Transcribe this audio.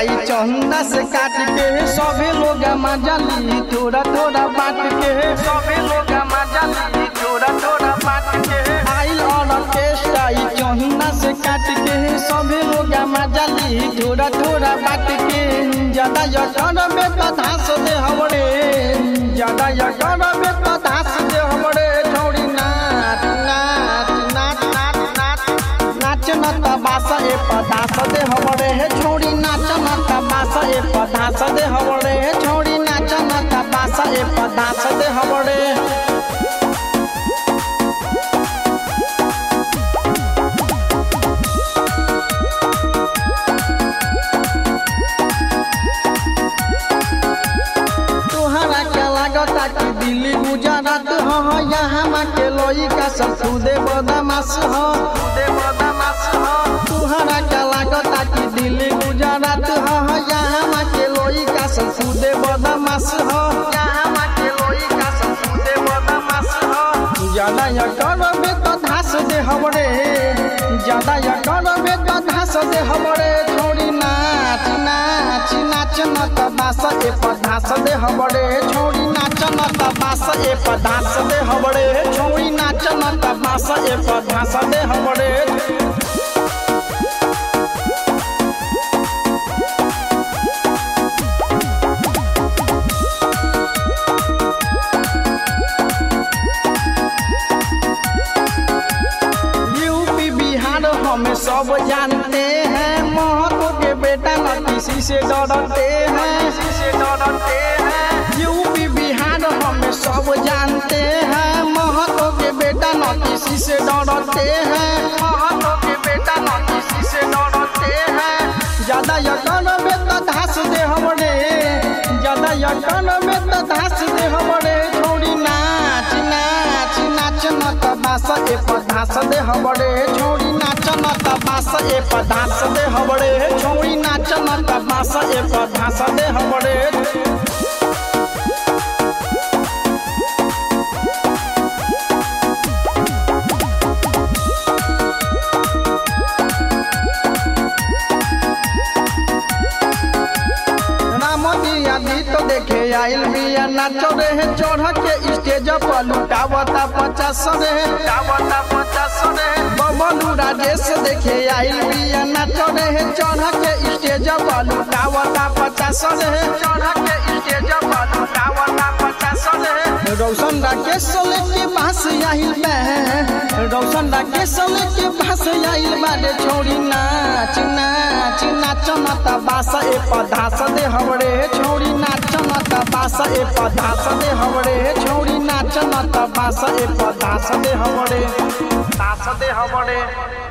स्टाई चंदा से काट के सभे लोग मजा ली थोड़ा थोड़ा बांट के सभे लोग मजा ली थोड़ा थोड़ा बांट के आइल ऑर्केस्ट्रा ई चंदा से काट के सभे लोग मजा ली थोड़ा थोड़ा बांट के ज्यादा यकर में तो धास दे हमरे ज्यादा यकर में तो धास दे हमरे छोड़ी नाच नाच नाच नाच नाच नाच न तबासा ए पदास दे हमरे हे छोड़ी नाच न तबासा ए पदास दे हमरे हे छोड़ी नाच न तबासा ए पदास दे हमरे तोहरा क्या लागता कि दिल्ली गुजरात ह यहाँ मा के लइका सब खुदे बदमाश ह खुदे बदमाश ह तोहरा क्या लागता कि दिल्ली गुजरात ह यहाँ मा के लइका सब खुदे बदमाश ह यहाँ मा के लइका सब खुदे बदमाश ह ज्यादा या करबे तो धास दे हमरे ज्यादा या करबे तो धास दे हमरे छोड़ी नाच नाच नाच न तबास ए पधास दे हमरे छोड़ी नाच न तबास ए पधास दे हमरे छोड़ी नाच न तबास ए पधास दे हमरे यूपी बिहार हमें सब जानते हैं महतो के बेटा न किसी से डरते हैं किसी से डरते हैं यूपी बिहार हमें सब जानते हैं महतो के बेटा न किसी से डरते हैं महतो के बेटा न किसी से डरते हैं ज्यादा यकन में तो धास दे हमरे ज्यादा यकन में तो धास दे हमरे छोड़ी नाच नाच नाच न तबास ए पधास दे हमरे छोड़ी नाच न तबास ए पधास दे हमरे छोड़ी नाच न तबास ए पधास दे हमरे रामजी आदि तो देखे आइल बिया नाचो रे चढ़ के स्टेज पर लुटावता पचास रे लुटावता पचास रे बबलू राजेश देखे आइल बिया नाचो रे चढ़ के स्टेज पर लुटावता पचास रे चढ़ के स्टेज पर लुटावता पचास रे रौशन राकेश लेके बास आइल बे रौशन राकेश लेके बास आइल बारे छोड़ी नाच नाच नाच न तबास ए पधास दे हमरे छोड़ी नाच न तबास ए पधास दे हमरे छोड़ी नाच न तबास ए पधास दे हमरे तास दे हमरे